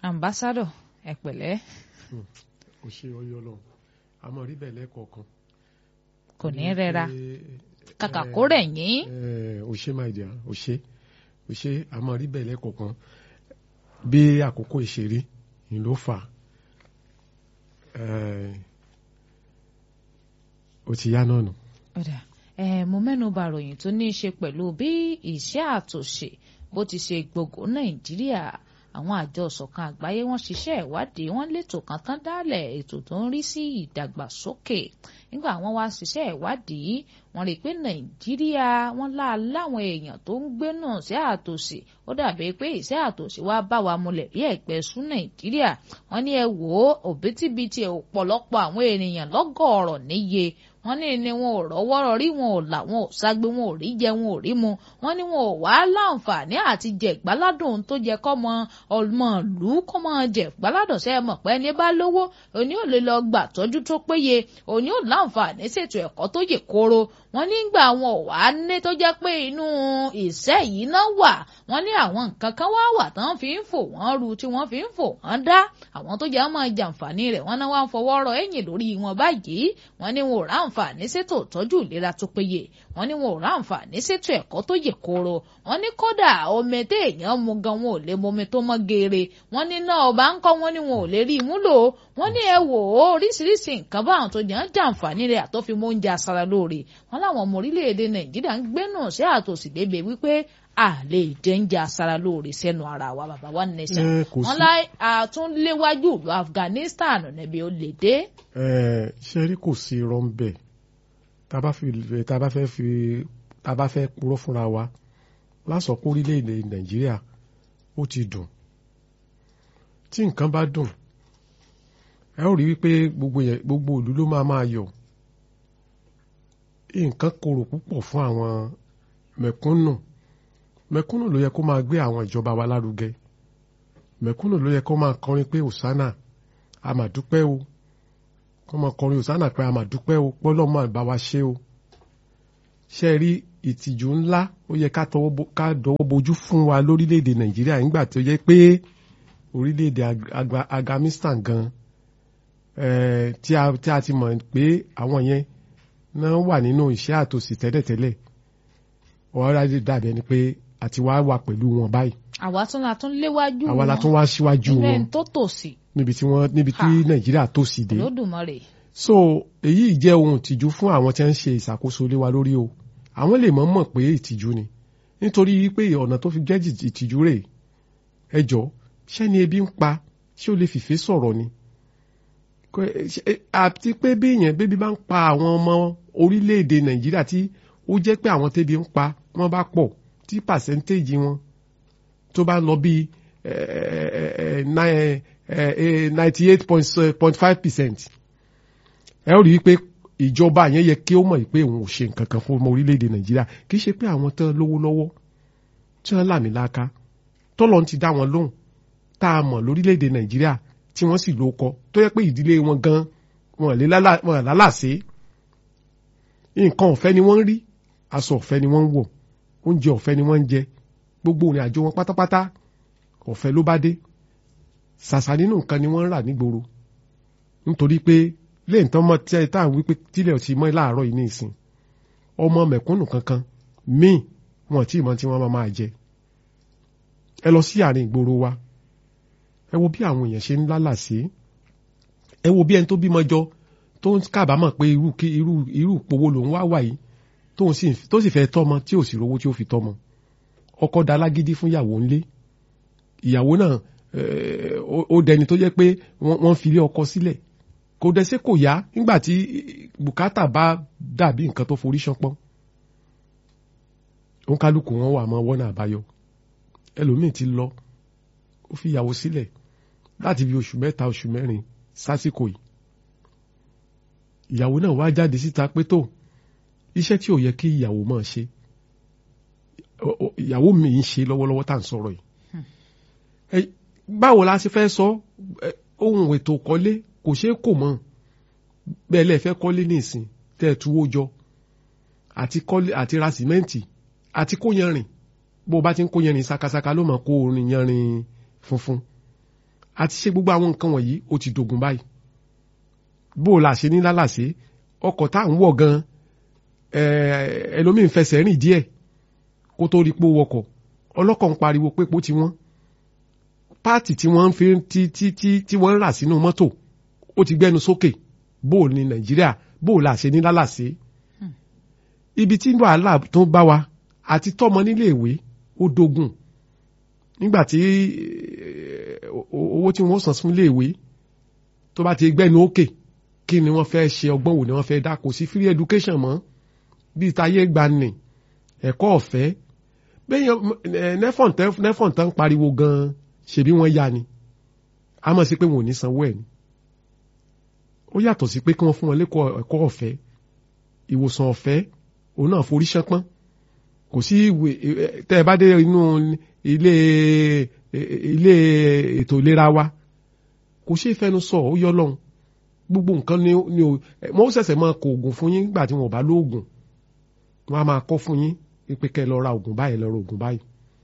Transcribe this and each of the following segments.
ambassadọ ẹ pẹ̀lẹ́ kò ṣe ọyọ lọ àmọ́ rí bẹ́ẹ̀ lẹ́ẹ̀kọ̀ọ̀kan. kò ní rẹra kàkà kó rẹ̀ yín. ò ṣe máa jà ò ṣe ò ṣe àmọ́ rí bẹ́ẹ̀ lẹ́ẹ̀kọ̀ọ̀kan bí àkókò ìṣeré ni ló fà ó ti yá náà nù. ọ̀dà mo mẹ́nu bà ròyìn tó ní í ṣe pẹ̀lú bí iṣẹ́ àtòṣe bó ti ṣe gbogbo nàìjíríà àwọn àjọ ìṣọ̀kan àgbáyé wọ́n ṣiṣẹ́ ìwádìí wọ́n létò kan tán dálẹ̀ ètò tó ń rí sí ìdàgbàsókè nígbà wọ́n wá ṣiṣẹ́ ìwádìí wọ́n rí i pé nàìjíríà wọ́n lá láwọn èèyàn tó ń gbé náà sí àtòsí ó dàbí pé ìṣẹ́ àtòsí wá bá wa mulẹ̀ bí ẹ̀gbẹ́ sún nàìjíríà wọ́n ní ẹ wò ó òbítíbitì ọ̀pọ̀lọpọ̀ àwọn ènìyàn lọ́gọ̀ọ̀rọ̀ níye wọ́n ní ni wọn ò rọ́wọ́rọ́ rí wọn ò là wọn ò ságbe wọn ò rí jẹ wọn ò rí mu wọ́n ní wọn ò wá láǹfààní àti jẹ ìgbáládùn tó jẹ kọ́mọ ọmọ ìlú kọ́mọ jẹ ìgbáládùn sẹ mọ̀ pé ẹni bá lówó òní ò lè lọ gbà tọ́jú tó péye òní ò láǹfààní ṣètò ẹ̀kọ́ tó yè kóró wọ́n nígbà wọn ò wá ní tó jẹ́ pé inú ìṣẹ́ yìí náà wà wọ́n ní àwọn nǹkan kan wá wà tán fi ń fò wọ́n ru tí wọ́n fi ń fò wọ́n dá àwọn tó jẹ́ máa jàǹfààní rẹ̀ wọ́n náà wá ń fọwọ́ rọ ẹ̀yìn lórí wọn báyìí wọ́n ní wọn ò ráǹfààní ṣètò ìtọ́jú ìlera tó péye wọ́n ní wọn ò ráǹfààní ṣètò ẹ̀kọ́ tó yè kooro wọ́n ní kódà omi téèyàn mu gan wọn ò lè momi tó mọ́ geere wọ́n ní náà ọba ń kọ́ wọn ní wọn ò lè rí ìmúlò wọ́n ní ẹ wò ó oríṣiríṣi nǹkan báwọn tó jẹ́ ń jàǹfààní rẹ̀ àtọ́fi mọ́ oúnjẹ aṣara lóore wọ́n láwọn ọmọ orílẹ̀-èdè nàìjíríà ń gbénú sí àtòsí bèbè wípé a lè jẹ ń jẹ aṣara lóore sẹ́nu ara wa bàbá wa nation wọ́n lá àtúnléwájú ìlú afghanistan níbi ó lè dé. ṣe rí kò sí irọ́ ń bẹ̀ tá a bá fẹ́ fi tá a bá fẹ́ purọ́ fúnra wa lásọ̀ kó orílẹ̀-èdè nàìjíríà ó ti dùn tí nǹkan bá dùn ẹ ó rí wípé gbogbo yẹn gbogbo ìlú ló máa máa yọ̀ nǹkan korò púpọ̀ fún àwọn mẹ̀kúnnù mẹ̀kúnnù ló yẹ kó máa gbé àwọn ìjọba wa lárugẹ mẹ̀kúnnù ló yẹ kó máa kọrin pé òsánà a mà dúpẹ́ o kó máa kọrin òsánà pé a mà dúpẹ́ o pọ́lọ́ máa bá wa ṣe o ṣe rí ìtìjú ńlá ó yẹ ká dọwọ́ bojú fún wa lórílẹ̀‐èdè nàìjíríà nígbà tó yẹ pé orílẹ̀‐èdè Afghanistan gan tí a ti mọ̀ pé àwọn yẹn náà wà nínú iṣẹ́ àtòsí tẹ́lẹ̀tẹ́lẹ̀ ọ̀rọ̀ ajé dàbí ẹni pé àti wá wà pẹ̀lú wọn báyìí. àwa tún la tún léwájú wọn àwa la tún wá síwájú wọn ilé tó tòsí. níbi tí wọ́n níbi tí nàìjíríà tòsí dé. Olódùmarè. so èyí jẹ́ ohun ìtìjú fún àwọn tí wọ́n ń ṣe ìṣàkóso lé wa lórí o àwọn lè mọ̀ mọ̀ pé ìtìjú ni nítorí pé ọ̀nà tó fi jẹ́ ìtìjú rẹ̀ ẹ jọ ṣẹ́ni ebi ń pa ṣé o lè fìfẹ́ sọ̀rọ̀ ni àti pé béèyàn bébí bá ń pa àwọn ọmọ orílẹ̀-èdè nàìjíríà tí ó jẹ́ pé àwọn tẹ́bi ń pa wọ́n bá pọ̀ tí pàṣẹ́ntéèjì wọn tó bá lọ bíi ninety eight point five percent ẹ ó rí i pé ìjọba yẹn yẹ kí ó mọ̀ pé òun ò ṣe nǹkan kan fún ọmọ orílẹ̀-èdè nàìjíríà kì í ṣe pé àwọn tán lówó lọ́wọ́ tí wọ́n làmì láká tọ́lọ́ ti dá wọn lóhùn tá a mọ̀ lórílẹ̀-èdè nàìjíríà tí wọ́n sì ló kọ tó yẹ pé ìdílé wọn gan wọn lè lálàsé nǹkan ọ̀fẹ́ ni wọ́n ń rí aṣọ ọ̀fẹ́ ni wọ́n ń wọ̀ oúnjẹ ọ̀fẹ́ ni wọ́n ń jẹ gbogbo ìrìn àjò wọn pátápátá ọ̀fẹ́ ló bá dé ṣàṣà nínú nǹkan ni wọ́n ń rà nígboro nítorí pé lẹ́yìn tán mọ́ tí táà wípé tílẹ̀ ti mọ́ láàárọ̀ yìí ní ìsìn ọmọ mẹ̀kúnnù kankan míì wọn tí ìmọ̀ tí wọ́n máa jẹ ẹ lọ sí àárín ìgboro wa ẹ wo bí àwọn èèyàn ṣe ń lálàsí ẹ wo bí ẹni tó bímọ jọ tó ń kábàámọ̀ pé irú irú irú ìpowó lòun wá wà yìí tó sì fẹ́ tọ́mọ tí ò sì rówó tí ó fi tọ́mọ ọkọ da lágídí fún ìyàwó ńlé ìyàwó náà ó dẹni tó jẹ́ pé wọ́n fi ilé ọkọ sílẹ̀ kò dẹ́sẹ̀ kò yá nígbà tí bùkátà bá dàbí nǹkan tó forí ṣánpọ́n òun kálukú wọn wà mọ́ wọ́nà àbáyọ ẹlòmíì ti lọ ó fi ìyàwó sílẹ̀ láti bí oṣù mẹ́ta oṣù mẹ́rin sásìkò yìí ìyàwó náà wá jáde síta pé tó iṣẹ́ tí ò yẹ kí ìyàwó máa ṣe ìyàwó mi ń ṣe lọ́wọ́lọ́wọ́ tá à ń sọ̀rọ̀ yìí báwo la ṣe fẹ́ sọ ohun ètò kọ́lé kò ṣeé kò mọ́ bẹ́ẹ̀ lẹ́ẹ̀ fẹ́ kọ́lé ní ìsìn tẹ́ ẹ tuwó jọ àti kọ́lé àti ra sìmẹ́ǹtì àti kó yanrìn bó o bá ti ń kó yanrìn sakasaka ló mọ̀ kó orin yanrìn funfun àti ṣe gbogbo àwọn nǹkan wọ̀nyí ó ti dogun báyìí bó o là ṣe ní lálàsé ọkọ̀ tá à ń wọ̀ gan ẹlòmíín fẹsẹ̀ rìn díẹ̀ kó tó rí pé ó wọkọ̀ ọlọ́kọ̀ ń pariwo pé epo ti wọ́n páàtì tí wọ́n fi tí tí tí tí wọ́n ń rà sínú mọ́tò ó ti gbẹ́nu sókè bó o ní nàìjíríà bó o là ṣe ní lálàsé ibi tí wàhálà tó bá wa àti tọ́mọ nílé ìwé ó dogun nígbà tí owó tí wọ́n san fún ilé ìwé tó bá ti gbẹ́nu òkè kí ni wọ́n fẹ́ ṣe ọgbọ́n wo ni wọ́n fẹ́ dá kò sí free education mọ́ bíi táyé gbani ẹ̀kọ́ ọ̀fẹ́ bẹ́ẹ̀ nẹ́fọ̀n tán pariwo gan-an ṣebí wọ́n yá ni a mọ̀ sí pé wọn ò ní sanwó ẹ̀ ni ó yàtọ̀ sí pé kí wọ́n fún wọn lẹ́kọ̀ọ́ ẹ̀kọ́ ọ̀fẹ́ ìwòsàn ọ̀fẹ́ òun náà forí ṣánpọ́n kò sí ìwé tẹ́ ẹ bá dé inú ilé ilé ètò ìlera wa kò ṣe é fẹnu sọ ó yọ lọ́hùn gbogbo nǹkan ni ni o wọ́n ó ṣẹ̀ṣẹ̀ máa kó oògùn fún yín nígbà tí wọ́n bá lóògùn wọ́n á máa kọ́ fún yín pé kẹ́ ẹ lọ ra oògùn báyìí lọ ra oògùn báyìí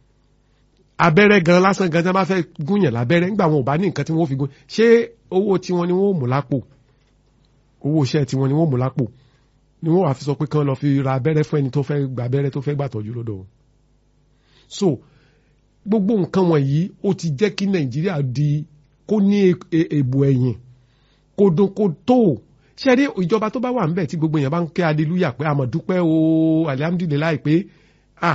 abẹ́rẹ́ gan lásán gan tí wọ́n bá fẹ́ gúnyàn lábẹ́rẹ́ nígbà wọn ò bá ní nǹkan tí wọ́n fi gún ṣé owó tiwọn ni wọ́n ò mú lápò owó iṣẹ́ tiwọn ni wọ́n ò mú lápò ni wọ́n wàá fi sọ pé kán lọ fi ra abẹ́rẹ́ fún ẹni tó fẹ́ gba abẹ́rẹ́ tó fẹ́ gbà tọ́jú lọ́dọ̀ wọn. so gbogbo nǹkan wọ̀nyí ó ti jẹ́ kí nàìjíríà di kó ní èbò ẹ̀yìn kó dún kó tó ṣé rí ìjọba tó bá wà ń bẹ̀ tí gbogbo èèyàn bá ń kẹ́ aleluya pé àmọ̀ dúpẹ́ o alihamudulilayi pé ah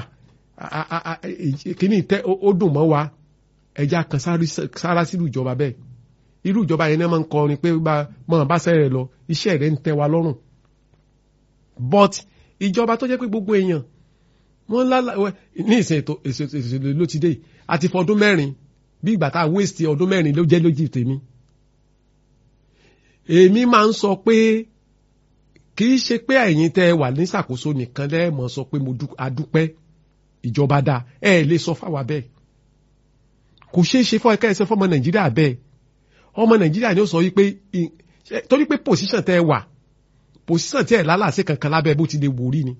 kìíní tẹ ó dùn mọ́ wa ẹja kan sára sílùú ìjọba bẹ́ẹ̀ irú ìjọba yẹn náà máa ń kọrin pé mọ̀ bá sẹ́rẹ̀ lọ iṣẹ́ rẹ̀ ń tẹ́ wa lọ́rùn but ìjọba tó jẹ́ pé gbogbo èèyàn wọ́n lálà ní ìsìn ètò ìṣèlú ló ti dé àti fọdún mẹ́rin bí ìgbà tá a waste ọdún mẹ́rin ló jẹ́ lójì tèmi èmi máa ń sọ pé kì í ṣe pé ẹ̀yin tẹ́ wà ní ìṣàkóso nìkan lẹ́ẹ̀mọ́ sọ pé mo adúpẹ́ ìjọba dáa ẹ lè sọ fáwa bẹ́ẹ̀ kò ṣeé ṣe fún ẹ̀ka ẹ̀sẹ̀ fọmọ nàìjíríà bẹ́ẹ̀ ọmọ nàìjíríà ni ó sọ wípé torí pé pòsíṣàn tẹ́ wà pòsíṣàn tí ẹ̀ lálàsí kankan lábẹ́ bó ti lè wò rí ni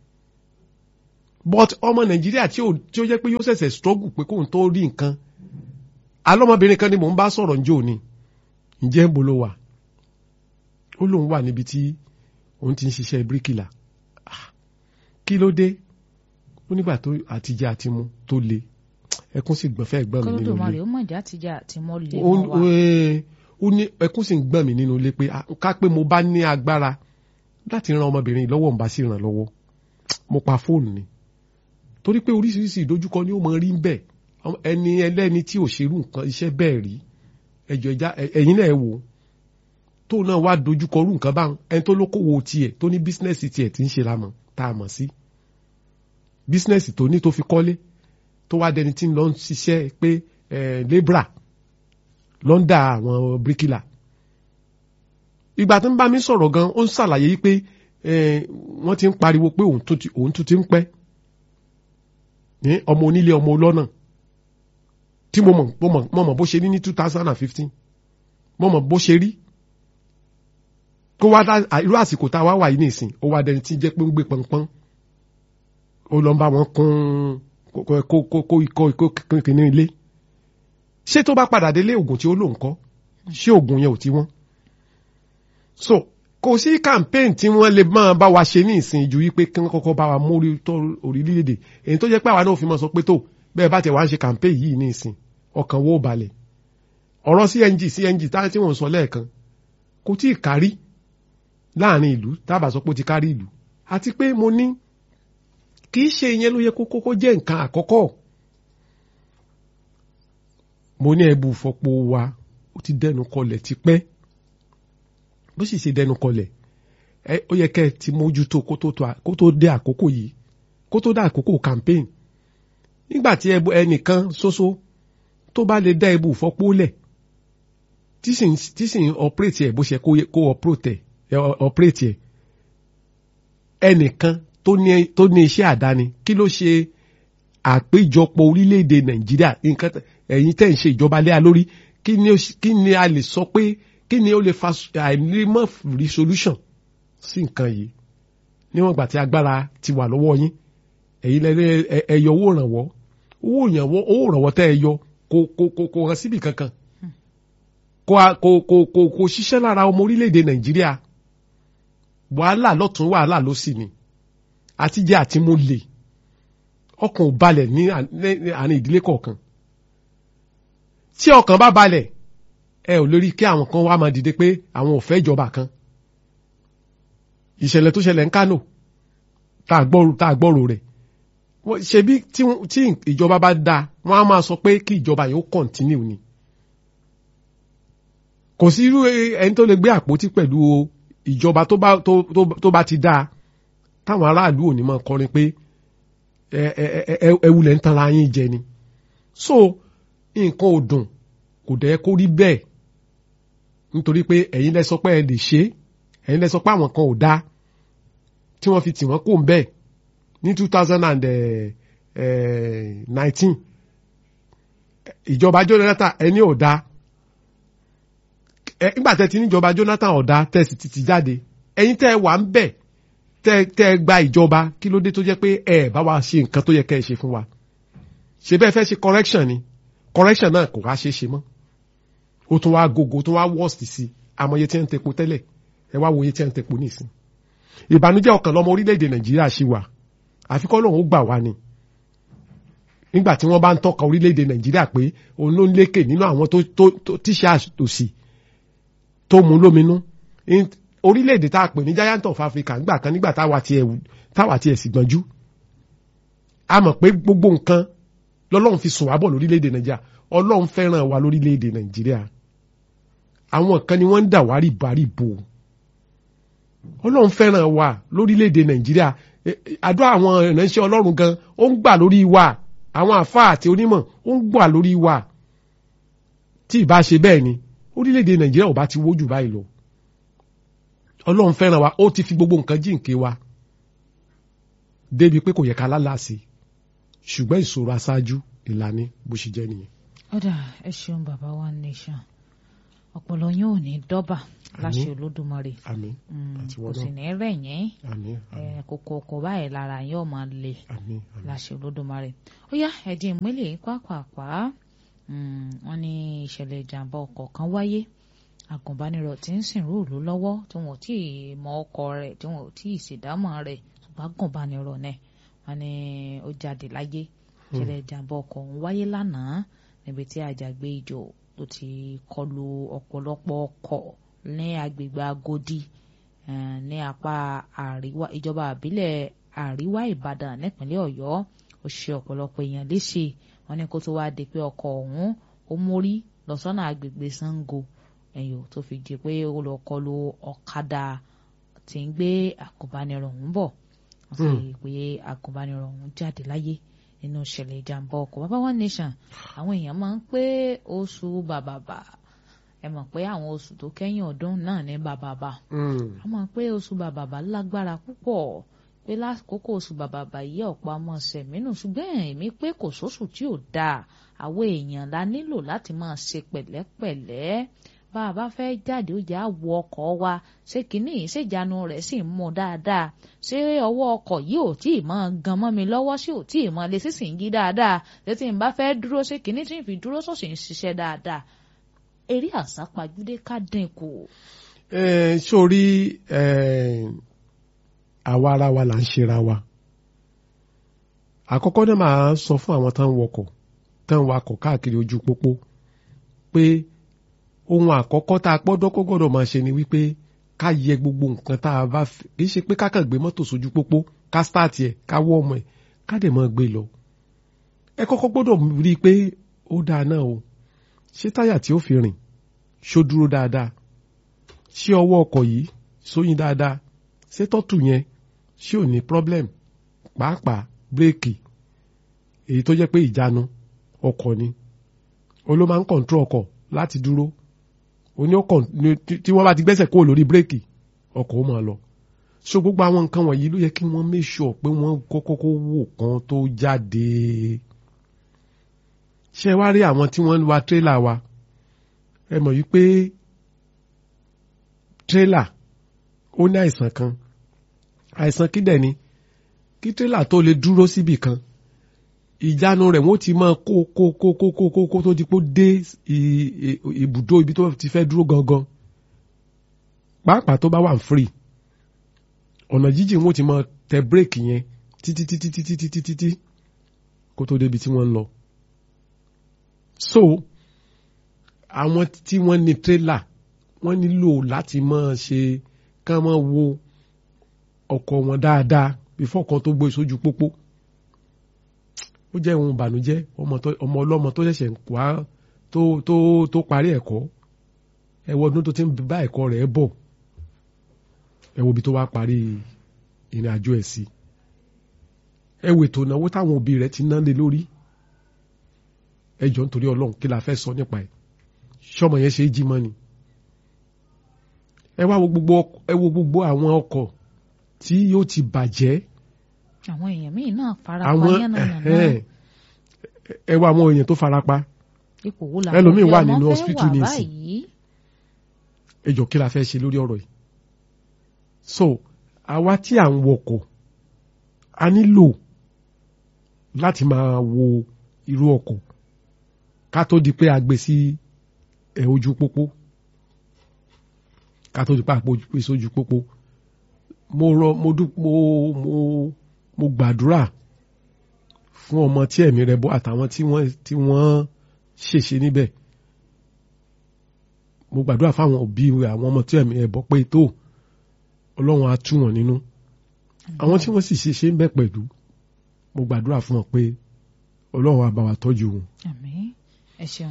but ọmọ nàìjíríà tí ó jẹ́ pé yóò ṣẹ̀ṣẹ̀ struggle pé kóun tó rí nǹkan alọ́mọbìnrin kan ni mò ń bá sọ̀rọ̀ njó ni ǹjẹ́ ń bolo wà ó lóun wà níbi tí òun ti ń ṣiṣẹ́ bíríkìlà kí ló dé ó nígbà tó àtijọ́ àti mu tó le ẹkún sì gbọ̀n fẹ́ gbọ́n mi nínú ilé kọ́lódùmarè ó mọ̀já àtijọ́ àti mọ́ lé mọ́ wa. ó ní ẹkún sì ń gbọ̀n mi nínú ilé pé ká pé mo bá ní agbára láti ran ọmọbìnrin lọ́wọ́ ń bá sì ràn lọ́wọ́ mo pa fóònù ni torí pé oríṣiríṣi ìdojúkọ ni ó mọ rí ń bẹ̀ ẹni ẹlẹ́ni tí ò ṣerú nǹkan iṣẹ́ bẹ́ẹ̀ rí ẹjọ́ ẹja ẹ̀yin náà wò tó náà wá dojúkọ rú nǹkan báwọn ẹni tó lókòwò tiẹ̀ tó ní bísínẹ́sì tiẹ̀ tí ń ṣe lámọ̀ tá a mọ̀ sí bísínẹ́sì tó ní tó fi kọ́lé tó wá dẹni tí ń lọ ń ṣiṣẹ́ pé lébra lọ́ndà àwọn bíríkìlà ìgbà tó ń bá mi sọ̀rọ̀ gan ó ń ṣàlàyé yìí pé wọ́n ti ń pariwo pé òun tún ti ń pẹ́ ní ọmọ onílé ọmọ ọlọ́nà tí mo mọ̀ mo mọ̀ bó ṣe rí ní two thousand and fifteen mo mọ̀ bó ṣe rí kó wá irú àsìkò tá a wá wà yìí nìsín ó wá dẹni tí jẹ́ pé ń gbé pọnpọ́n ó lọ ń bá wọn kún kó kó kó ikọ́ ikọ́ kìíní ilé ṣé tó bá padà délé oògùn tí ó lò ń kọ́ ṣé oògùn yẹn ò tí wọ́n so kò sí campaign tí wọ́n lè máa bá wa ṣe ní ìsìn ju wípé kí wọ́n kọ́kọ́ bá wa mórí tó orílẹ̀-èdè èyí tó jẹ́ pé àwa náà fi máa sọ pé tó bẹ́ẹ̀ bá tẹ̀ wá ń ṣe campaign yìí ní ìsìn ọkàn wo balẹ̀ ọ̀rọ̀ CNG CNG tá tí wọ́n sọ lẹ́ẹ̀kan kò tí ì kárí láàrin ìlú tábà sọ pé ó ti kárí ìlú àti pé mo ní kì í ṣe ìyẹn ló yẹ kó kókó jẹ́ nǹkan àkọ́kọ́ mo ní ẹbù fọpo wa ó ti dẹnu kọlẹ̀ tipẹ́ bó sì ṣe dẹnu kọlẹ̀ ẹ ó yẹ kẹ́ ẹ ti mójútó kó tó dé àkókò yìí kó tó dé àkókò campaign nígbà tí ẹnìkan ṣoṣo tó bá lè dá ẹbù fọpo lẹ̀ tí sì ń operate ẹ̀ bó ṣe kó operate ẹ̀ ẹnìkan tó ní iṣẹ́ àdáni kí ló ṣe àpéjọpọ̀ orílẹ̀-èdè nàìjíríà nǹkan ẹ̀yin tẹ̀ ń ṣe ìjọba lé a lórí kí ni a lè sọ pé kí ni ó lè fa àìnímọ̀ rí solution sí nǹkan yìí níwọ̀n ìgbà tí agbára ti wà lọ́wọ́ yín ẹ̀yin lẹ́lẹ́ ẹ̀yọ owó ìrànwọ́ owó ìrànwọ́ owó ìrànwọ́ tẹ́ ẹ yọ kò kò kò kò hàn síbì kankan kò kò kò kò kò ṣiṣẹ́ lára ọmọ orílẹ̀-èdè nàìjíríà wàhálà lọ́tún wàhálà ló sì ni àtijẹ́ àti mo lè ọkàn ò balẹ̀ ní àárín ìdílé kọ̀ọ̀kan tí ọkàn bá balẹ̀ ẹ ò lórí kí àwọn kan wá máa dìde pé àwọn ò fẹ́ ìjọba kan ìṣẹ̀lẹ̀ tó ṣẹlẹ̀ ń Kánò tá a gbọ́rò tá a gbọ́rò rẹ̀ ṣebí tí ìjọba bá dáa wọ́n á máa sọ pé kí ìjọba yìí ó kọ̀ntínú ni kò sí irú ẹni tó lè gbé àpótí pẹ̀lú ìjọba tó bá tó tó bá ti dáa táwọn aráàlú ò ní máa kọrin pé ẹ ẹ ẹ ẹ wulẹ̀ ń tanra yín jẹ ni so nǹkan ò dùn kò dẹ̀ kó rí bẹ́ẹ̀ nítorí pé ẹ̀yin lẹ sọ pé ẹ lè ṣe ẹ̀yin lẹ sọ pé àwọn kan ò dáa tí wọ́n fi tì wọ́n kó ń bẹ́ẹ̀ ní two thousand and nineteen ìjọba Jonathan ẹni ò dáa nígbà tẹ́ ti níjọba Jonathan ò dáa tẹ́ sì ti ti jáde ẹ̀yin tẹ́ wà ń bẹ̀ tẹ́ tẹ́ gba ìjọba kí ló dé tó jẹ́ pé ẹ bá wa ṣe nǹkan tó yẹ kẹ́ ẹ ṣe fún wa ṣe bẹ́ẹ̀ fẹ́ ṣe correction ni correction náà kò wá ṣe é ṣe mọ́ ó tún wá gogo tó wá worst sí amọye tí ń tepo tẹ́lẹ̀ ẹ wá wòye tí ń tepo nísìn ìbànújẹ́ ọkàn lọ́mọ orílẹ̀-èdè Nàìjíríà ṣì wà àfikọ́ lòun ó gbà wá ni nígbà tí wọ́n bá ń tọ́ka orílẹ̀-èdè Nàìjíríà pé òun ló ń lékè nínú àwọn tó tó tíṣà òsì tó mú lóminú orílẹ̀-èdè tá a pè ní giant of Africa nígbà kan nígbà táwa tiẹ̀ táwa tiẹ̀ sì gbọ́njú a mọ̀ pé gbogbo nǹkan lọ́lọ́run fi sùn wá bọ̀ lórílẹ̀‐èdè nàìjíríà ọlọ́run fẹ́ràn wa lórílẹ̀‐èdè nàìjíríà àwọn kan ni wọ́n ń dà wá rìbárìbò ọlọ́run fẹ́ràn wa lórílẹ̀‐èdè nàìjíríà àdúrà àwọn ìránṣẹ́ ọlọ́run gan ó ń gbà lórí wa àwọn àfáà àti onímọ̀ ó ń gbà lórí wa tí ìbá ṣe bẹ́ẹ̀ ni orílẹ̀‐èdè nàìjíríà ò bá ti wójú báyìí lọ ọlọ́run fẹ́ràn wa ó ti fi gbogbo nǹkan jíǹkí wa débi pé kò yẹ ká lálàsì ṣùgbọ́n ìṣòro aṣáájú ìlànà bó ṣe jẹ́ nìyẹn. ọ̀dà ẹ ṣeun bàbá wa nation ọpọlọ yín ò ní dọ́bà láṣẹ olódùmarè àmín àti kò wọ́n sì náà ní rẹ̀ yín àmín eh, kòkò ọkọ̀ báyìí lára yín ò máa le àmín àmín. láṣẹ olódùmarè ó yá ẹ̀dín ìmúlẹ̀ yín pàápàá wọ́n ní ìṣẹ̀lẹ̀ ìjàmbá ọkọ̀ kan wáyé agùnbánirọ̀ tí ń sìn rúùlù lọ́wọ́ tí wọn ò tí ì mọ ọkọ̀ rẹ̀ tí wọn ò tí ì ṣèdámọ̀ rẹ̀ ṣùgbọ́n agùnbánirọ̀ náà wọ́n ní ó jáde láyé ìṣẹ̀lẹ̀ ìjàmbá ọkọ̀ ọ̀hún wáyé lánàá níbi tí àjàgbé ìjò tó ti kọlu ọ̀pọ̀lọpọ̀ ọkọ̀ ní agbègbè Agodi eh, ní apá àríwá ìjọba àbílẹ̀ àríwá Ìbàdàn nípínlẹ̀ Ọ̀yọ́ ó ṣe ọ̀pọ̀lọpọ̀ èèyàn léṣe wọ́n ní kó tó wáá di pé ọkọ̀ ọ̀hún ó mórí lọ sọ́nà agbègbè Sango ẹ̀yọ́ tó fi di pé ó lọ kọlu ọ̀kadà tí ń gbé àgùnbánirọ̀ ọ̀hún bọ̀ wọ́n sì pé àgùnbánirọ̀ ọ̀hún jáde láyé nínú ìṣẹ̀lẹ̀ ìjàmbá ọkọ̀ bàbá one nation àwọn èèyàn máa ń pé oṣù bàbàbà ẹ mọ̀ pé àwọn oṣù tó kẹ́yìn ọdún náà ní bàbàbà Mm. a mọ̀ pé oṣù bàbàbà lágbára púpọ̀ pé lákòókò oṣù bàbàbà yìí ọ̀pọ̀ àmọ́ sẹ̀mínú ṣùgbọ́n èmi pé kò sóṣù tí ò dáa àwọn èèyàn la nílò láti máa ṣe pẹ̀lẹ́pẹ̀lẹ́ bá a bá fẹ́ jáde ó jà wọ ọkọ̀ wa ṣé kínní yìí ṣèjánu rẹ̀ sì ń mú dáadáa ṣé ọwọ́ ọkọ̀ yìí ò tí ì mọ́ gan mọ́ mi lọ́wọ́ sí ò tí ì mọ́ lé sísìn yí dáadáa létí n bá fẹ́ dúró ṣé kínní tí n fi dúró sọ̀sì ń ṣiṣẹ́ dáadáa eré àsápajúdé ká dínkù. Eh, sórí eh, àwa ara wa là ń ṣera wa àkọ́kọ́ náà máa sọ fún àwọn tó ń wọkọ̀ tó ń wakọ̀ káàkiri ojú pópó pé ohun àkọ́kọ́ tá a gbọ́dọ̀ kó gbọ́dọ̀ máa ṣe ni wípé ká yẹ gbogbo nǹkan tá a bá fẹ́ kì í ṣe pé ká kàn gbé mọ́tò sójú pópó ká stáàtì ẹ̀ ká wọ́ ọmọ ẹ̀ ká dẹ̀ máa gbé lọ ẹ kọ́kọ́ gbọ́dọ̀ rí i pé ó dáa náà o ṣé táyà tí ó fi rìn ṣó dúró dáadáa ṣé ọwọ́ ọkọ̀ yìí sóyin dáadáa ṣé tọ́tù yẹn ṣé ò ní problem pàápàá bírèkì èyí tó jẹ́ pé ìjánu ọkọ̀ ni ó ló máa ń kọ̀ǹtró ọkọ̀ láti dúró ó ní ó kàn ní- tí tí wọ́n bá ti gbẹ́sẹ̀ kúrò lórí bírèkì ọkọ̀ ó máa lọ so gbogbo àwọn nǹkan wọ̀nyí ló yẹ kí wọ́n make sure pé wọ́n kọ́kọ́ kó wò kan tó jáde ṣé wá rí àwọn tí wọ́n ń wa tírélà wa ẹ mọ̀ wípé tírélà ó ní àìsàn kan àìsàn kí dẹ̀ ni kí tírélà tó lè dúró síbì kan ìjánu rẹ̀ wọ́n ti máa kó kó kó kó kó kó kó tó di pé ó dé i- i- ibùdó ibi tó ti fẹ́ dúró gangan pàápàá tó bá wà free ọ̀nà jíjìn wọ́n ti máa tẹ bírèkì yẹn títí títí títí títí títí kó tó débi tí wọ́n ń lọ. so àwọn tí wọ́n ní tírélà wọ́n nílò láti máa ṣe ká máa wo ọkọ̀ wọn dáadáa bífọ́ kan tó gbé sójú pópó ó jẹ́ ohun ìbànújẹ́ ọmọ tó- ọmọ ọlọ́mọ tó ṣẹ̀ṣẹ̀ ń wá tó tó tó parí ẹ̀kọ́ ẹ wo ọdún tó ti ń bá ẹ̀kọ́ rẹ̀ bọ̀ ẹ wo ibi tó wá parí ìrìn àjò ẹ̀ sí ẹ wo ètò ìnáwó táwọn òbí rẹ̀ ti ná lé lórí ẹ jọ nítorí ọlọ́run kí la fẹ́ sọ nípa ẹ̀ ṣọmọ yẹn ṣe é jí mọ́ ni ẹ wá wo gbogbo ọk- ẹ wo gbogbo àwọn ọkọ̀ tí yóò ti bàjẹ́ àwọn èèyàn míì náà fara pa àwọn yánnayànna ẹ̀hẹ́n, ẹ wá àwọn èèyàn tó farapa ipò wo ẹlòmíì òbí wà ọmọ nínú fẹ́ hospital wà nísìn. báyìí? ẹ jọ kí la fẹ́ ṣe lórí ọ̀rọ̀ yìí so àwa tí à ń wọkọ̀ a nílò láti máa wo irú ọkọ̀ ká tó di pé a gbé sí ẹ ojú pópó ká tó di pé a gbé sí ojú pópó mo rọ mo dú mo mo mo gbàdúrà fún ọmọ tí ẹ̀mí rẹ̀ bọ́ àtàwọn tí wọ́n tí wọ́n ṣèṣe níbẹ̀ mo gbàdúrà fáwọn òbí àwọn ọmọ tí ẹ̀mí ẹ̀ bọ́ pé tó ọlọ́run á tú wọn nínú àwọn tí wọ́n sì ṣe ṣe ń bẹ̀ pẹ̀lú mo gbàdúrà fún wọn pé ọlọ́run á bá wa tọ́jú wọn. àmín ẹ ṣeun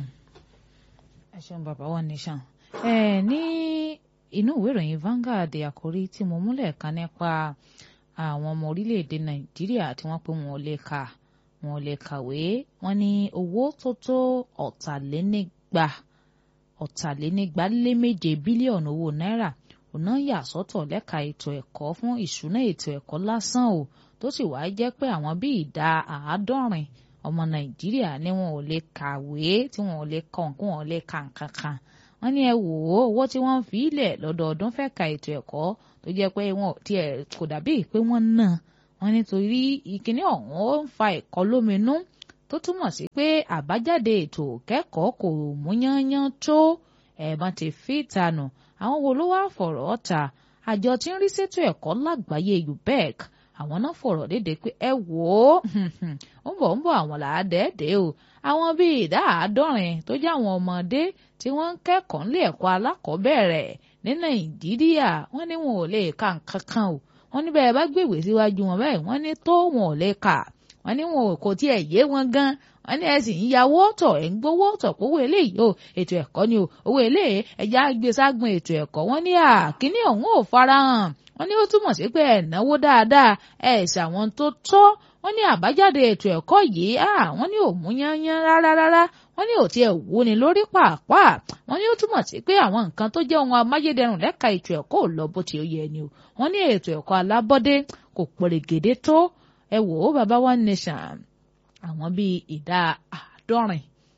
ẹ ṣeun bàbá wa nation ẹ ní inú ìwé ìròyìn Vanguard àkórí tí mo múlẹ̀ kan nípa àwọn ọmọ orílẹ̀-èdè Nàìjíríà tí wọ́n pé wọn ò lè kà wọn ò lè kàwé wọ́n ní owó tó tó ọ̀tàlénígba ọ̀tàlénígba lé méje bílíọ̀nù owó náírà ọ̀nà yà sọ́tọ̀ lẹ́ka ètò ẹ̀kọ́ fún ìṣúná ètò ẹ̀kọ́ lásán o tó sì wáá jẹ́ pé àwọn bíi ìdá àádọ́rin ọmọ nàìjíríà ni wọn ò lè kàwé tí wọn ò lè kọ nǹkan wọn ò lè kà nǹkan kan wọ́n ní ẹ wò ó owó tí wọ́n ń fi ilẹ̀ lọ́dọọdún fẹ́ ka ètò ẹ̀kọ́ tó jẹ́ pé wọn ò tiẹ̀ kò dàbí pé wọ́n ná wọ́n nítorí ìkíní ọ̀hún ó ń fa ẹ̀kọ́ lóminú tó túmọ̀ sí pé àbájáde ètò kẹ́kọ̀ọ́ kò mú yányán tó ẹ̀ẹ̀mọ́ ti fi ìtanù àwọn wo ló wá fọ̀rọ̀ ta àjọ tí ń rí sétò ẹ̀kọ́ lágbàáyé UBEC àwọn náà fọ̀rọ̀ léde pé ẹ wò ó ń bọ̀ ń bọ̀ àwọn làádẹ́ẹ̀dẹ́ o àwọn bíi ìdá àádọ́rin tó jẹ́ àwọn ọmọdé tí wọ́n ń kẹ́kọ̀ọ́ nílé ẹ̀kọ́ alákọ̀ọ́bẹ̀rẹ̀ ní Nàìjíríà wọ́n ní wọn ò lè ka nǹkan kan o wọ́n ní bẹ́ẹ̀ bá gbèwé síwájú wọn báyìí wọ́n ní tó wọn ò lè kà wọ́n ní wọn kò tiẹ̀ yé wọn gan wọ́n ní ẹ sì ń yáwó tọ̀ ẹ̀ ń gbowó tọ̀ owó eléyìí o ètò ẹ̀kọ́ ni o owó eléyìí ẹ̀já gbé ságun ètò ẹ̀kọ́ wọ́n ní àkíní ọ̀hún ò farahàn wọ́n ní ó túmọ̀ sí pé ẹ̀ náwó dáadáa ẹ̀ ṣàwọn tó tọ́ wọ́n ní àbájáde ètò ẹ̀kọ́ yìí wọ́n ní ò mú yányán rárá rárá wọ́n ní ò tiẹ̀ wú ni lórí pàápàá wọ́n ní ó túmọ̀ sí pé àwọn nǹkan tó jẹ́ ohun amáyédẹrùn lẹ́ka ètò ẹ̀kọ́ ò lọ bó ti yẹ ni o wọ́n ní ètò ẹ̀kọ́ alábọ́dé kò pèrègèdè tó ẹ wò ó baba one nation àwọn bíi ìdá àádọ́rin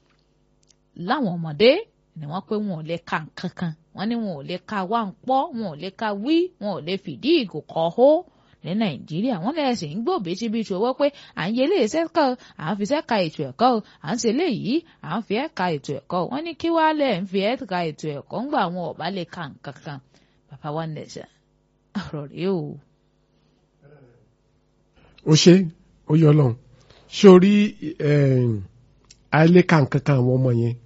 láwọn ọmọdé ni wọ́n pé wọn ò lè ka nǹkan kan wọ́n ní wọn ò lè ka wá ń pọ́ wọn ò lè ka wí wọn ò lè fìdí ìgò kọ́ hó ní nàìjíríà wọ́n lẹ́sìn ń gbòbí síbi ìṣòwò wọ́n pé à ń yẹ ilé iṣẹ́ kan à ń fi ṣẹ́ka ètò ẹ̀kọ́ o à ń ṣe léyìí à ń fi ẹ̀ka ètò ẹ̀kọ́ wọ́n ní kí wàá lẹ̀ ń fi ẹ̀ka ètò ẹ̀kọ́ ńgbà wọn ò bá lè ka nǹkan kan bàbá wa nẹ̀ṣẹ̀ ọ̀rọ̀ rèé o. ó ṣe ó yọ lọ́hùn sórí àìlèkà nǹkan kan àwọn ọmọ yẹn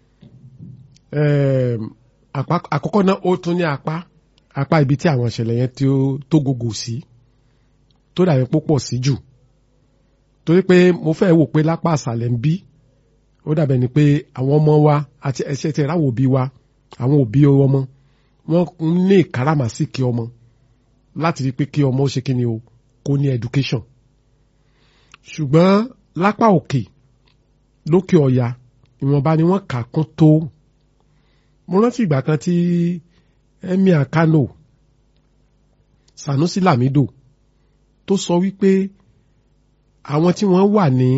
àkọ́kọ́ náà ó tún ní apá apá ibi tí àwọn ìṣẹ̀lẹ̀ yẹn tó gògò sí tó dàbí púpọ̀ sí jù torí pé mo fẹ́ wò pé lápá àṣàlẹ̀ ń bí ó dàbẹ̀ ni pé àwọn ọmọ wa àti ẹ̀ṣẹ̀ tẹ̀ ráwọ̀ òbí wa àwọn òbí ọmọ wọ́n ní ìkáràmásìkì ọmọ láti rí pé kí ọmọ ó ṣe kí ni o kó ní education ṣùgbọ́n lápá òkè lókè ọ̀yà ìwọ̀nba ni wọ́n kà kún tó mo rántí ìgbà kan tí emir Kano Sanusi Lamido tó sọ wípé àwọn tí wọ́n wà ní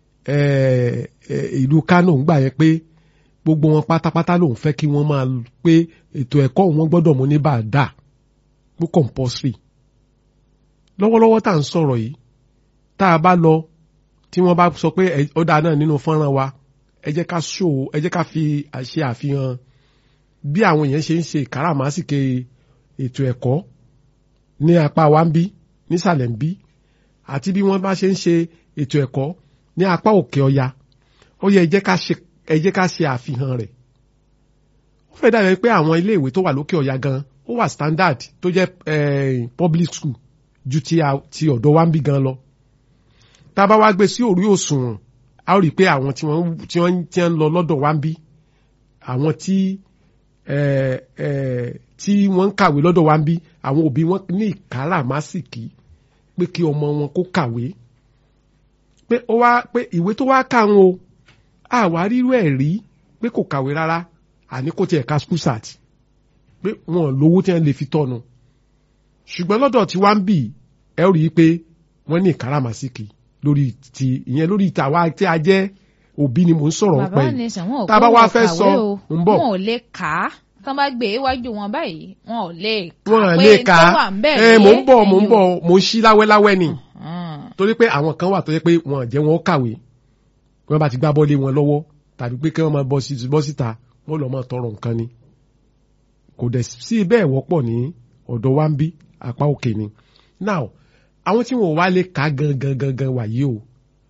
ìlú Kano ń gbà yẹn pé gbogbo wọn pátápátá lòun fẹ́ kí wọ́n máa pé ètò ẹ̀kọ́ wọn gbọ́dọ̀ mú ní bàdà pé compulsory lọ́wọ́lọ́wọ́ tá à ń sọ̀rọ̀ yìí tá a bá lọ tí wọ́n bá sọ pé ẹ- ó dáa náà nínú fọ́nrán wa ẹ jẹ́ ká ṣó ẹ jẹ́ ká fi ṣe àfihàn bí àwọn èèyàn ṣe ń ṣe ìkáràmásìkè ètò ẹ̀kọ́ ní apá wa ń bí nísàlẹ̀ ń bí àti bí wọ́n bá ṣe ń ṣe ètò ẹ̀kọ́ ní apá òkè ọya ó yẹ ẹ jẹ́ ká ṣe ẹ jẹ́ ká ṣe àfihàn rẹ̀ ó fẹ́ dàbí pé àwọn ilé ìwé tó wà lókè ọya gan ó wà standard tó jẹ́ eh, public school ju ti a- ti ọ̀dọ̀ wa ń bí gan lọ tá a bá wá gbé sí orí òṣùwọ̀n a ó rí i pé àwọn tí wọ́n tí wọ́n tí wọ́n ń lọ lọ́dọ̀ wa ń bí àwọn tí eh, eh, tí wọ́n ń kàwé lọ́dọ̀ wa ń bí àwọn òbí wọn ní ìkáràmásìkí pé kí ọmọ wọn kó kàwé pé ó wá pé ìwé tó wá kà ń o àwa rírú ẹ̀ rí pé kò kàwé rárá àní kò tiẹ̀ ka school sat pé wọn ò lówó tí wọ́n lè fi tọ́nu ṣùgbọ́n lọ́dọ̀ tí wá ń bì ẹ ó rí i pé wọ́n ní ìkáràmásìkí lórí ti ìyẹn lórí tàwa tí a jẹ́ òbí ni mò ń sọ̀rọ̀ bàbá pẹ́ ní sàn wọn ò tá a bá kó wá wọn fẹ́ kàwé sọ o ń bọ̀ wọn ò lè kà á tán bá gbé iwájú wọn báyìí wọn ò lè kà wọn á lè pé kà tó á wà ń bẹ̀ ẹ mò ń rèé, bọ̀ mò ń ẹ̀yin bọ̀ mò ń ṣí láwẹ́láwẹ́ ni ò- torí pé àwọn kan wà tó yẹ pé wọn ò jẹ́ wọn ó kàwé wọn bá ti gbá bọ́lé wọn lọ́wọ́ tàbí pé kí wọ́n máa bọ́ sí- bọ́ síta wọ́n lọ́ máa tọrọ nǹkan ni kò dẹ̀ sí bẹ́ẹ̀ wọ́pọ̀ ní ọ̀dọ̀ wa ń bí apá òkè ni now àwọn tí wọn ò wá lè kà gangan gangan wàyí o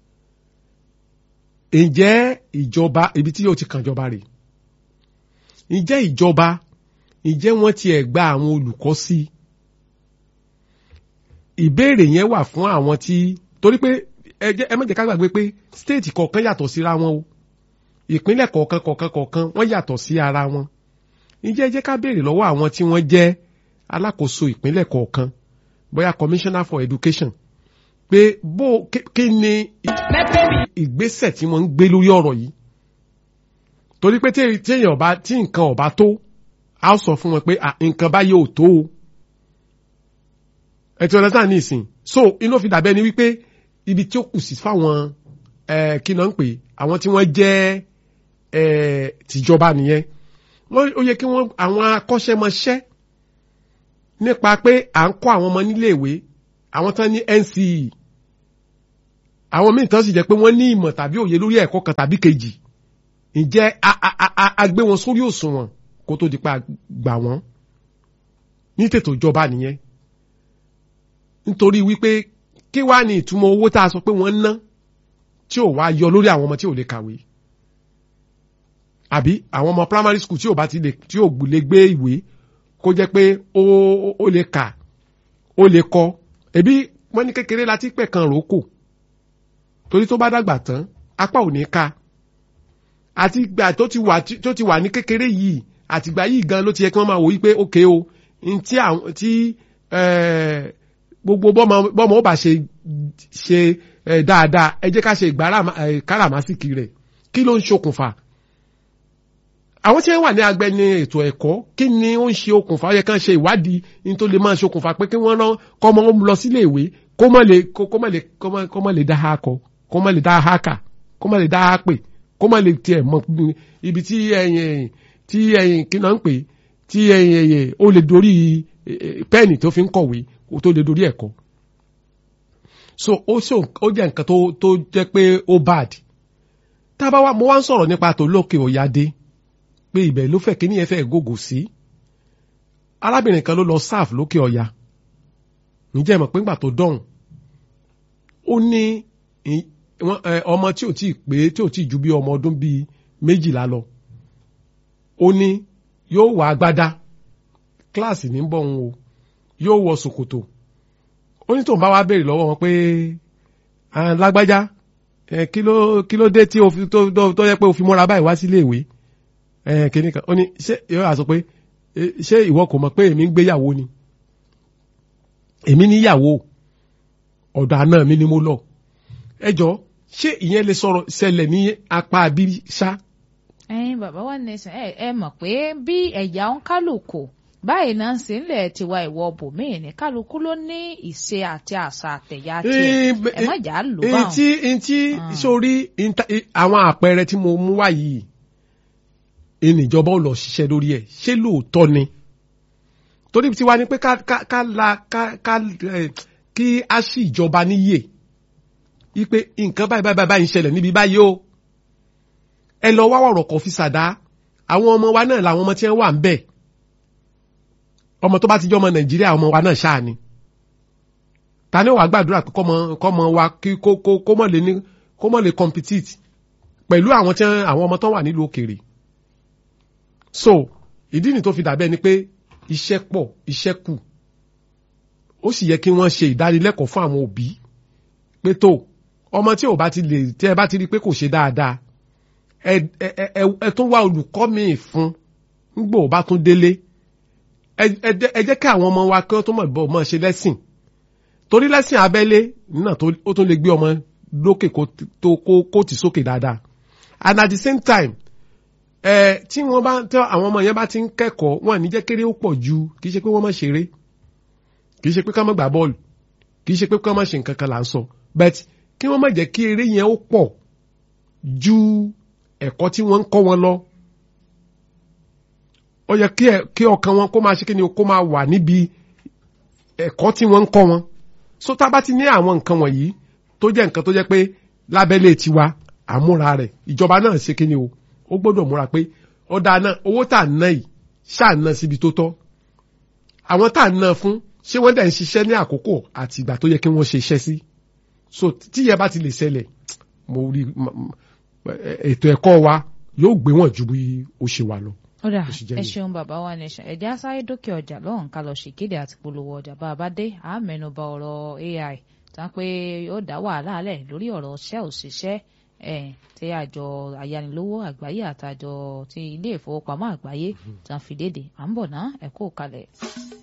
ǹjẹ́ ìjọba ibi tí yóò ti kàn jọba rè ǹjẹ́ ìjọba ǹjẹ́ wọ́n tiẹ̀ gba àwọn olùkọ́ sí i ìbéèrè yẹn wà fún àwọn tí torí pé ẹ jẹ́ ẹ má jẹ́ ká gbàgbé pé stéètì kọ̀ọ̀kan yàtọ̀ síra wọn o ìpínlẹ̀ kọ̀ọ̀kan kọ̀ọ̀kan kọ̀ọ̀kan wọ́n yàtọ̀ sí ara wọn ǹjẹ́ ẹ jẹ́ ká béèrè lọ́wọ́ àwọn tí wọ́n jẹ́ alákòóso ìpínlẹ̀ kọ̀ọ̀kan bóyá commissioner for education pé bó kí- kí ni ìgbésẹ̀ tí wọ́n ń gbé lórí ọ̀rọ̀ yìí torí pé tí tí èèyàn ọba tí nǹkan ọba tó a ó sọ fún wọn pé "Ah, nǹkan báyìí ò tó o ẹ ti understand ní ìsìn so inú fi dàbẹ́ ni wípé ibi tí ó kù sí fáwọn ẹ kí náà ń pè àwọn tí wọ́n jẹ́ ẹ tìjọba nìyẹn wọ́n ó yẹ kí wọ́n àwọn akọ́ṣẹ́mọṣẹ́ nípa pé à ń kọ́ àwọn ọmọ níléèwé àwọn tán ní NCE àwọn míì tán sì jẹ́ pé wọ́n ní ìmọ̀ tàbí òye lórí ẹ̀kọ́ kan tàbí kejì ǹjẹ́ a a a a- a gbé wọn sórí òṣùwọ̀n kó tó di pé a gbà wọ́n ní tètò ìjọba nìyẹn nítorí wípé kí wá ní ìtumọ̀ owó tá a sọ pé wọ́n ń ná tí ò wá yọ lórí àwọn ọmọ tí ò lè kàwé àbí àwọn ọmọ primary school tí ò bá ti lè tí ò lè gbé ìwé kó jẹ́ pé ó ó lè kà ó lè kọ ẹbí wọ́n ní kékeré láti pẹ̀ kan ròókò torí tó bá dàgbà tán apá ò ní ká àti ìgbà tó ti wà tó ti wà ní kékeré yìí àtìgbà yìí gan ló ti yẹ kí wọ́n máa wò wípé ókè o n tí àwọn tí eh, gbogbo bọ́mọ bọ́mọ ó bá ṣe ṣe eh, dáadáa ẹ jẹ́ ká ṣe ìkáràmásìkì rẹ̀ kí ló ń ṣokùnfà àwọn tí wọ́n wà ní agbẹni ètò ẹ̀kọ́ kí ni ó ń ṣe okùnfà ó yẹ kán ṣe ìwádìí ní tó lè máa ṣokùnfà pé kí wọ́n rán kọ́mọ ó lọ sílé ìwé kó má lè kó kó má lè kó má kó má lè dá ha kọ kó má lè dá ha kà kó má lè dá ha pè kó má lè tiẹ̀ mọ ibi tí ẹyin tí ẹyin kí náà ń pè tí ẹyin ẹyin ó lè dorí pẹ́ẹ̀nì tó fi ń kọ̀wé ó tó lè dorí ẹ̀kọ́ so ó ṣe ó jẹ́ nǹkan tó tó jẹ́ pé ó bad tá a bá wá mo wá ń sọ̀rọ̀ nípa tòlókè òyàdé pé ibẹ̀ ló fẹ́ kíní yẹn fẹ́ gògò sí arábìnrin kan ló lọ sáf lókè ọya ǹjẹ́ ìmọ̀ pé ńgbà tó dọ̀hùn ó ní ọmọ tí ò tí ì pé tí ò tí ì ju bí ọmọ ọdún bíi méjìlá lọ ó ní yóò wọ agbádá kíláàsì ní bọ̀ ń o yóò wọ ṣòkòtò ó ní tóun bá wá béèrè lọ́wọ́ wọn pé lágbájá kí ló kí ló dé tí o fi tó yẹ pé o fi mọ́ra báyìí wá sílé ìwé kìíní kan ó ní ṣé yóò àsọ pé ṣé ìwọ kò mọ̀ pé èmi ń gbéyàwó ni èmi níyàwó ọ̀dọ̀ àná mi ni mo lọ ẹ jọ ṣé ìyẹn lè sọ̀rọ̀ ṣẹlẹ̀ ní apá abírí ṣá. ẹyin bàbá wa nẹsàn ẹ ẹ mọ̀ pé bí ẹ̀yà ń kálukú báyìí náà ń ṣe ń lẹ̀ tiwa ìwọ bòmíì ní kálukú ló ní ìṣe àti àṣà àtẹ̀yà tiẹ̀ ẹ má jà á lò báwọn. ntí ntí sórí àwọn àpẹẹrẹ tí mo mú wá yìí ìníjọba ò lọ ṣiṣẹ́ lórí ẹ̀ ṣé lóòótọ́ ni torí tí wá ní pé ká ká ká la ká ká kí a sì ìjọba níyè wípé nǹkan báyìí báyìí báyìí ń ṣẹlẹ̀ níbi báyìí o ẹ lọ wá ọ̀rọ̀ kọ̀ fi ṣàdá àwọn ọmọ wa náà làwọn ọmọ tí wọ́n wà ń bẹ̀ ọmọ tó bá ti jẹ́ ọmọ nàìjíríà ọmọ wa náà ṣáà ni ta ni wàá gbàdúrà pé kọ́mọ kọ́mọ wa kí kó kó kó mọ̀ lè ní kó mọ̀ lè compete pẹ̀lú àwọn tí àwọn ọmọ tó wà nílùú òkèèrè so ìdí ni tó fi dàbẹ́ ni pé iṣẹ́ pọ̀ iṣẹ́ kù ó sì yẹ kí wọ́n ṣe ìdánilẹ́kọ̀ọ́ fún àwọn òbí pé tó ọmọ tí ò bá ti lè tí ẹ bá ti rí pé kò ṣe dáadáa ẹ ẹ ẹ ẹ tún wá olùkọ́ míì fún nígbà ò bá tún délé ẹ ẹ jẹ́ kí àwọn ọmọ wa kí wọ́n tún mọ̀ bọ́ mọ̀ ṣe lẹ́sìn torí lẹ́sìn abẹ́lé náà ó tún lè gbé ọmọ lókè kó kó tì sókè dáadáa and at the same time ẹ tí wọ́n bá tí àwọn ọmọ yẹn bá ti ń kẹ́kọ̀ọ́ wọn ní jẹ́ kéré ó pọ̀ ju kì í ṣe pé wọ́n má ṣeré kì í ṣe pé ká má gbá bọ́ọ̀lù kì í ṣe pé ká má ṣe nǹkan kan là ń sọ but kí wọ́n má jẹ́ kí eré yẹn ó pọ̀ ju ẹ̀kọ́ tí wọ́n ń kọ́ wọn lọ ó yẹ kí ọkàn wọn kó máa ṣe kí ni kó máa wà níbi ẹ̀kọ́ tí wọ́n ń kọ́ wọn so tá a bá ti ní àwọn nǹkan wọ̀nyí tó jẹ́ nǹkan tó jẹ́ pé lábẹ́lé tiwa àmúra rẹ̀ ìjọba náà ṣe kí ni o ó gbọ́dọ̀ múra pé ọ̀dà náà owó tá à ń ná yìí ṣáà ná síbi tó tọ́ àwọn tá à ń ná fún ṣé wọ́n dẹ̀ ń ṣiṣẹ́ ní àkókò àti ìgbà tó yẹ kí wọ́n ṣe iṣẹ́ sí so tíyẹ bá ti lè ṣẹlẹ̀ mo rí ètò ẹ̀kọ́ wa yóò gbé wọn ju bí ó ṣe wà lọ. ó dà ẹ ṣeun bàbá wa nation ẹ̀jẹ̀ asáré dókè ọjà lọ́hùn ká lọ ṣèkéde àti polówó ọjà bá a bá dé àá mẹ́nuba ọ̀rọ̀ AI tá pé ó dá wàhálà lẹ̀ lórí ọ̀rọ̀ ṣẹ́ òṣìṣẹ́ tí àjọ ayánilówó àgbáyé àtàjọ ti ilé ìfowópamọ́ àgbáyé tán fi léde à ń bọ̀ ná ẹ kú kalẹ̀.